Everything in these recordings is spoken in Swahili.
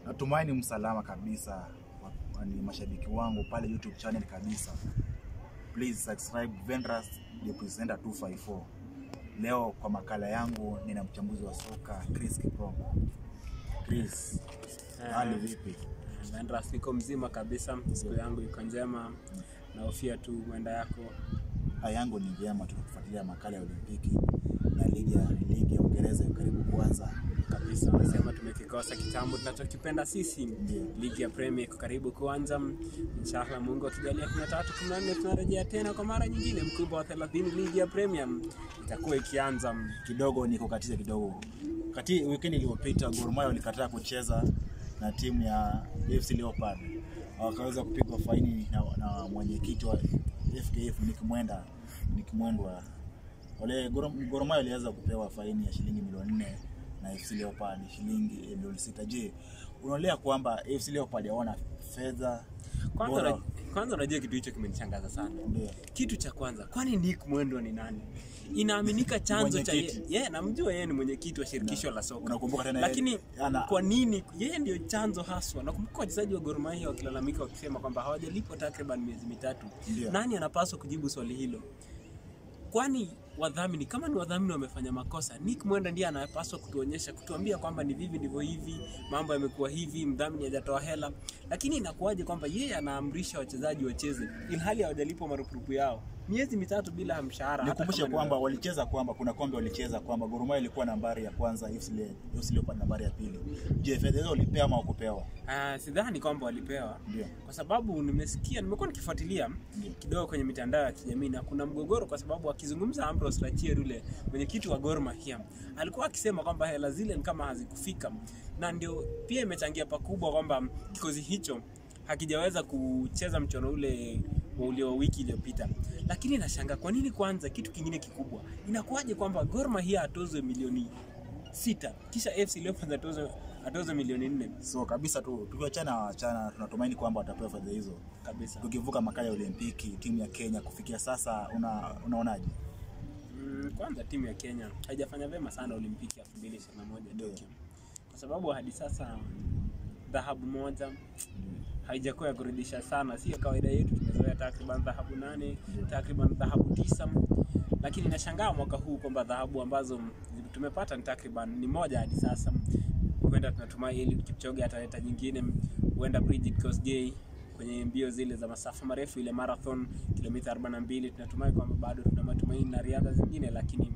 Natumaini msalama kabisa, wa- ni mashabiki wangu pale YouTube channel kabisa. Please subscribe Vendras the Presenter 254. Leo kwa makala yangu nina mchambuzi wa soka Chris Kipromo. Chris, hali vipi? Vendras niko mzima kabisa, siku yangu iko njema, nahofia tu mwenda yako Hali yangu ni vyema, tunakufuatilia makala ya Olimpiki na ligi ya ligi ya Uingereza iko karibu kuanza. kabisa. Wanasema tumekikosa kitambo tunachokipenda sisi. Ndio. Ligi ya Premier iko karibu kuanza, inshallah Mungu akijalia 13 14 tunarejea tena kwa mara nyingine, mkubwa wa 30 ligi ya Premier itakuwa ikianza. kidogo nikukatize kidogo. Kati weekend iliyopita Gor Mahia walikataa kucheza na timu ya AFC Leopard, wakaweza kupigwa faini na, na mwenyekiti wa FKF Nick Mwenda Nick Mwendwa. Wale Gor Gor Mahia waliweza kupewa faini ya shilingi milioni nne na AFC Leopard shilingi milioni sita. Je, unaonelea kwamba AFC Leopard hawana fedha Kwanza bora? na- kwanza unajua kitu hicho kimenishangaza sana. Ndio. Kitu cha kwanza, kwani Nick Mwendwa ni nani? Inaaminika chanzo cha yeye, Mwenyekiti. yeah, namjua yeye ni mwenyekiti wa shirikisho la soka. Unakumbuka tena Lakini yeye- ana- kwa nini yeye ndio chanzo haswa? Nakumbuka wachezaji wa Gor Mahia wakilalamika wakisema kwamba hawajalipwa takriban miezi mitatu. Ndio. Nani anapaswa kujibu swali hilo? Kwani wadhamini kama ni wadhamini wamefanya makosa, Nick Mwenda ndiye anapaswa kutuonyesha, kutuambia kwamba ni vivi ndivyo hivi, mambo yamekuwa hivi, mdhamini hajatoa hela. Lakini inakuwaje kwamba yeye anaamrisha wachezaji wacheze ilhali hawajalipwa marupurupu yao miezi mitatu bila mshahara? hata Nikumbushe kama ni kwamba walicheza kwamba kuna kombe walicheza kwamba Gor Mahia ilikuwa nambari ya kwanza, AFC Le- AFC Leopards nambari ya pili. Je, fedha hizo walipewa ama hawakupewa? Ah, sidhani kwamba walipewa Ndio. kwa sababu nimesikia, nimekuwa nikifuatilia Ndio. kidogo kwenye mitandao ya kijamii na kuna mgogoro, kwa sababu akizungumza Ambrose Rachier yule mwenyekiti wa Gor Mahia alikuwa akisema kwamba hela zile ni kama hazikufika, na ndio pia imechangia pakubwa kwamba kikosi hicho hakijaweza kucheza mchono ule wa ulio wiki iliyopita. Lakini nashangaa kwa nini kwanza, kitu kingine kikubwa, inakuwaje kwamba Gor Mahia atozwe milioni sita kisha AFC Leopards atozwe atozwe milioni nne So kabisa tu tukiachana achana, tunatumaini kwamba watapewa fedha hizo. kabisa. Tukivuka makala ya Olimpiki, timu ya Kenya kufikia sasa, una, unaonaje? Mm, kwanza timu ya Kenya haijafanya vyema sana Olimpiki ya 2021 Ndio. Tokyo, kwa sababu hadi sasa dhahabu moja haijakuwa ya kurudisha sana. Sio kawaida yetu, tumezoea takriban dhahabu nane, Ndio. takriban dhahabu tisa, lakini nashangaa mwaka huu kwamba dhahabu ambazo tumepata ni takriban ni moja hadi sasa. Huenda tunatumai Eliud Kipchoge ataleta nyingine, huenda Brigid Kosgei kwenye mbio zile za masafa marefu ile marathon kilomita 42 tunatumai kwamba bado tuna matumaini na riadha zingine, lakini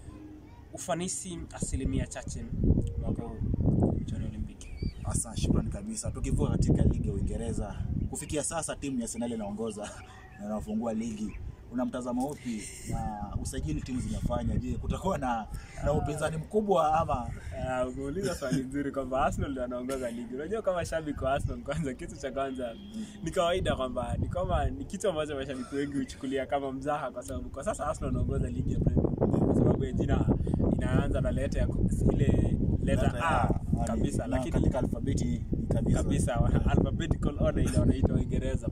ufanisi asilimia chache mwaka huu kwenye michuano ya Olimpiki. Asa, shukrani kabisa. Tukivuka katika ligi ya Uingereza, kufikia sasa timu ya Arsenal inaongoza na inafungua ligi. Una mtazamo upi na usajili timu zimefanya? Je, kutakuwa na, na upinzani mkubwa ama Ah, umeuliza swali nzuri kwamba Arsenal ndio anaongoza ligi. Unajua kama shabiki wa Arsenal, kwanza kitu cha kwanza ni kawaida kwamba ni kama ni kitu ambacho mashabiki wengi huchukulia kama mzaha, kwa sababu kwa sasa Arsenal anaongoza ligi ya Premier kwa sababu ya jina inaanza na leta ya ile leta A kabisa, na lakini katika alfabeti kabisa, kabisa wa- alphabetical order ile wanaita Uingereza.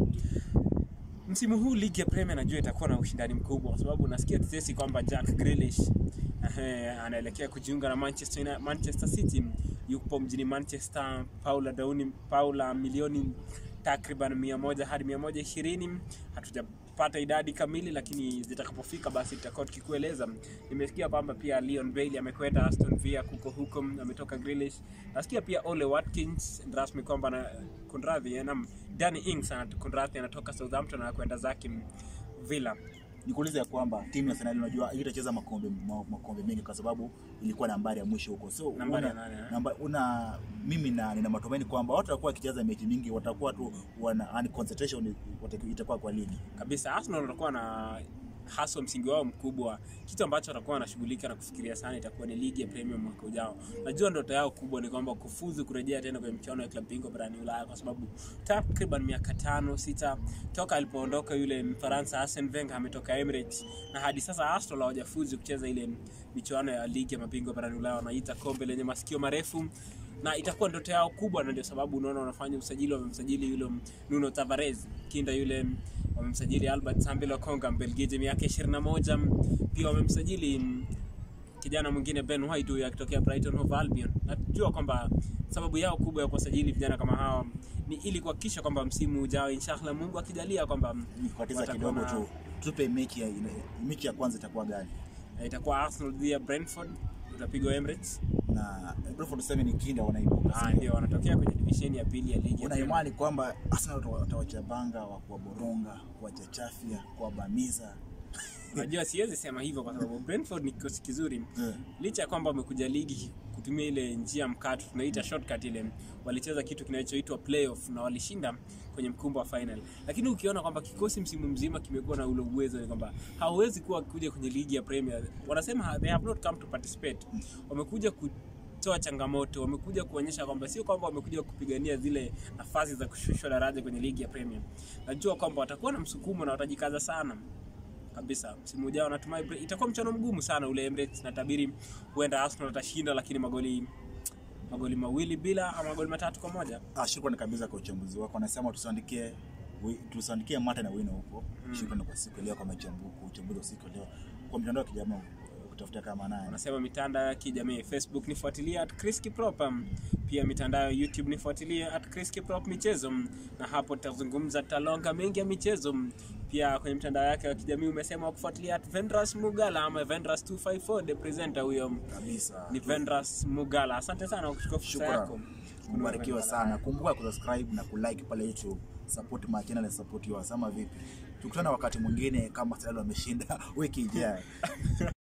Msimu huu ligi ya Premier najua itakuwa na ushindani mkubwa, kwa sababu nasikia tetesi kwamba Jack Grealish ehe, anaelekea kujiunga na Manchester, United- Manchester City. Yupo mjini Manchester, Paula Dauni, Paula milioni takriban mia moja hadi mia moja ishirini. Hatujapata idadi kamili, lakini zitakapofika basi tutakuwa tukikueleza. Nimesikia kwamba pia Leon Bailey amekwenda Aston Villa kuko huko, ametoka Grealish. Nasikia pia Ole Watkins rasmi kwamba na kunradhi, eh, naam, Danny Ings ana- kunradhi anatoka Southampton na kwenda zake Villa. nikuuliza ya kwamba timu ya Arsenal unajua itacheza makombe ma- makombe mengi kwa sababu ilikuwa nambari ya mwisho huko. So Nambari una, ya nane, eh? namba, una mimi na nina matumaini kwamba watu watakuwa wakicheza mechi mingi, watakuwa tu wana yani concentration wataku- itakuwa kwa ligi. kabisa Arsenal watakuwa na haswa msingi wao mkubwa, kitu ambacho watakuwa wanashughulika na kufikiria sana itakuwa ni ligi ya Premier mwaka ujao. Najua ndoto yao kubwa ni kwamba kufuzu kurejea tena kwenye michuano ya klabu bingwa barani Ulaya, kwa sababu takriban miaka tano sita toka alipoondoka yule Mfaransa Arsene Wenger ametoka Emirates, na hadi sasa Arsenal hawajafuzu kucheza ile michuano ya ligi ya mabingwa barani Ulaya, wanaita kombe lenye masikio marefu na itakuwa ndoto yao kubwa, na ndio sababu unaona wanafanya usajili. Wamemsajili yule Nuno Tavares kinda yule, wamemsajili Albert Sambelo Konga Mbelgiji, miaka 21. Pia wamemsajili mm, kijana mwingine Ben White huyu akitokea Brighton Hove Albion. Najua kwamba sababu yao kubwa ya kuwasajili vijana kama hawa ni ili kuhakikisha kwamba msimu ujao inshallah Mungu akijalia kwamba nikukatiza watakuwa kidogo na- tu tupe mechi ya mechi ya kwanza itakuwa gani eh, itakuwa Arsenal dhidi ya Brentford utapigwa Emirates. na Brentford tuseme ni kinda wanaibuka Ah, sio? ndio wanatokea kwenye divisheni ya pili ya ligi. ya una Premier. imani kwamba Arsenal watawachabanga wa kuwaboronga kuwachachafya kuwabamiza Unajua siwezi sema hivyo kwa sababu Brentford ni kikosi kizuri. Eh. Licha ya kwamba wamekuja ligi kutumia ile njia mkato tunaita shortcut ile, walicheza kitu kinachoitwa playoff na walishinda kwenye mkumbo wa final. Lakini ukiona kwamba kikosi msimu mzima kimekuwa na ule uwezo ni kwamba hawezi kuwa kuja kwenye ligi ya Premier. Wanasema they have not come to participate. Wamekuja kutoa changamoto, wamekuja kuonyesha kwamba sio kwamba wamekuja kupigania zile nafasi za kushushwa daraja kwenye ligi ya Premier. Najua kwamba watakuwa na msukumo na watajikaza sana kabisa msimu ujao natumai Bre- itakuwa mchano mgumu sana ule Emirates natabiri huenda Arsenal atashinda lakini magoli magoli mawili bila ama magoli matatu kwa moja Ah, shukrani kabisa kwa uchambuzi wako. Anasema tusiandikie wi- tusiandikie mata na wino huko. Shukrani kwa siku ya leo kwa machambuko, uchambuzi wa siku ya leo kwa mitandao ya kijamii kutafuta kama naye. wanasema mitandao ya kijamii Facebook nifuatilie at Chris Kiprop um, pia mitandao ya YouTube nifuatilie at Chris Kiprop michezo um, na hapo tutazungumza talonga mengi ya michezo um, pia kwenye mitandao yake ya kijamii umesema kufuatilia at Vendras Mugala ama Vendras 254 the presenter huyo um, Kabisa. ni Vendras Mugala asante sana kwa kuchukua fursa yako Shukrani. Mbarikiwa sana. Kumbuka kusubscribe na kulike pale YouTube. Support my channel and support yours. Ama vipi? Tukutane wakati mwingine kama Arsenal wameshinda wiki ijayo.